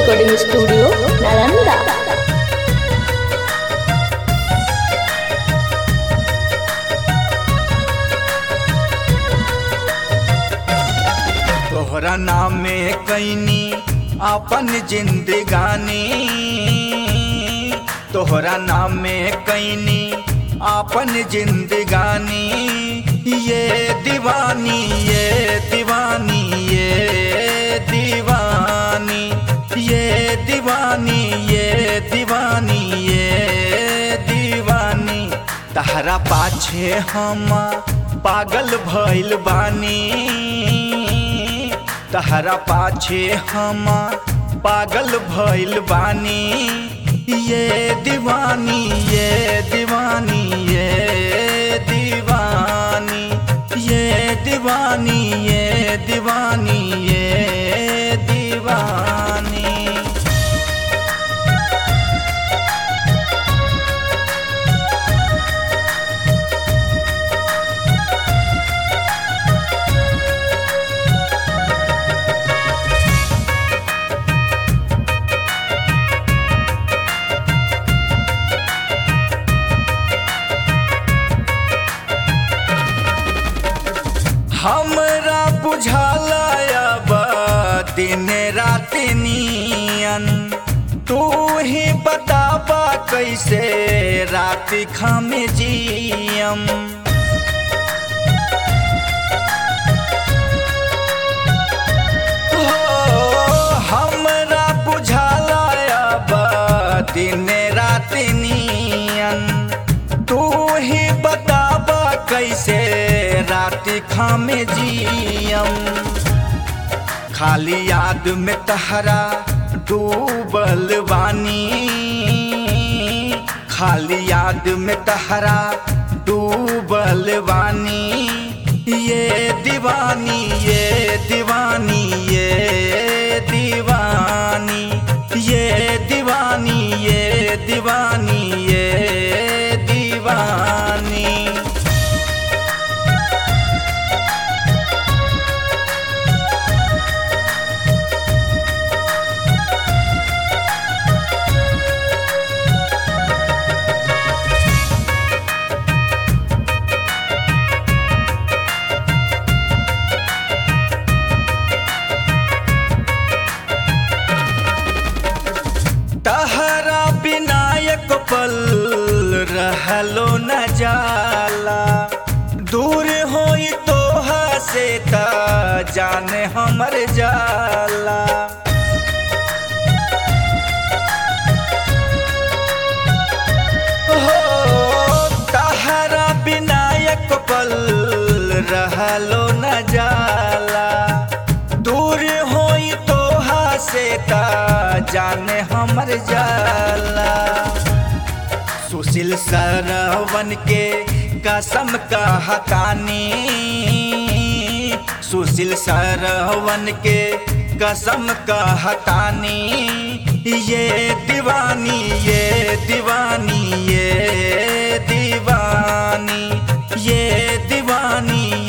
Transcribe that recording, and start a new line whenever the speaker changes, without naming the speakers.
recording studio Nalanda
तोहरा नाम में कैनी अपन जिंदगानी तोहरा नाम में कैनी अपन जिंदगानी ये दीवानी ये दीवानी ये दीवानी ये दीवानी ये दीवानी ये दीवानी तहरा पाछे हम पागल भइल बानी तहरा पाछे हम पागल भइल बानी ये दीवानी ये दीवानी ये दीवानी ये दीवानी ये दीवानी ये दीवानी हमरा बुझाला अब दिन रात नियन तू ही बताबा कैसे रात खम जियम हो, हमरा बुझाला अब दिन रात नियन तू ही बताबा कैसे रात खामे जियम खाली याद में तहरा डूबल बानी खाली याद में तहरा डूबल बानी ये दीवानी ये दीवानी ये दीवानी ये दीवानी ये दीवानी ये दीवानी तहरा विनायक पल रहलो न जाला दूर होई तोहा से त जाने हमर जाला हो तहरा विनायक पल रहलो न जाला दूर होई तोहा से त जाने हमर जाला सुशील सरवन के कसम का हतानी सुशील सरवन के कसम का हतानी ये दीवानी ये दीवानी ये दीवानी ये दीवानी